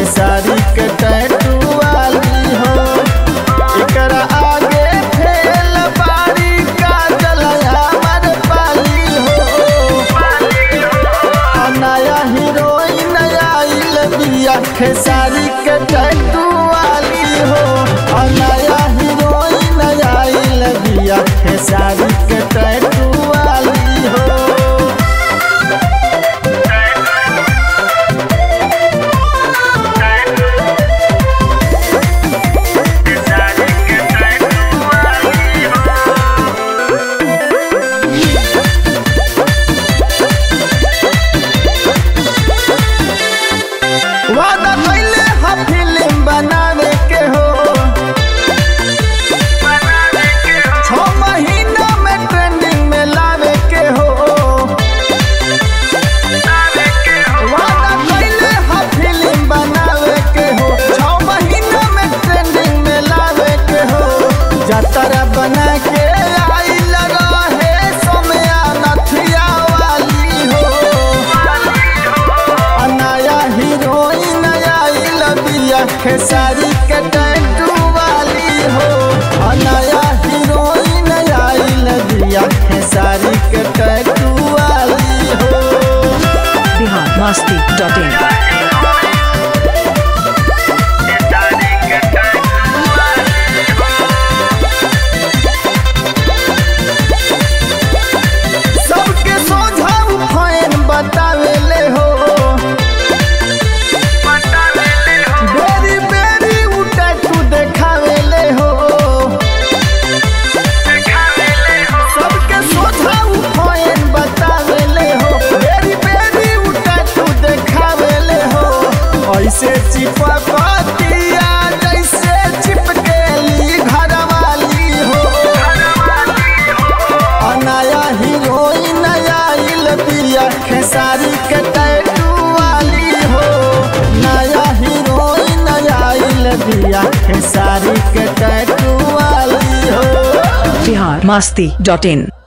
खेसारी के टैटू वाली हो एकरा आगे फेल बारी का जलया मर पाली हो आ नया हीरोइन आइल बिया खेसारी के टैटू वाली हो आ नया हीरोइन आइल बिया खेसारी के टैटू वाली हो वादा कैले हा फिल्म बनावे के हो छह महीना में ट्रेंडिंग में लावे के हो वादा कैले हा फिल्म बनावे के हो छह महीना में ट्रेंडिंग में लावे के हो जतरा बना के आई लगा है सोमया नथिया वाली हो आ नया हीरोइन आइल बिया खेसारी के टैटू वाली हो आ नया हीरोइन आइल बिया खेसारी के टैटू वाली हो बिहार मस्ती डॉट इन सबके सोझा फैन बतावेले हो बेरी बेरी उ टैटू देखावेले हो सबके सोझा फैन बतावेले हो बेरी बेरी उ टैटू देखावेले हो ऐसे चिपकतिया जैसे चिपकेली घरवाली हो आ नया हीरोइन आइल बिया खेसारी के टैटू वाली हो नया हीरोइन आइल बिया खेसारी के टैटू वाली हो बिहार मस्ती डॉट इन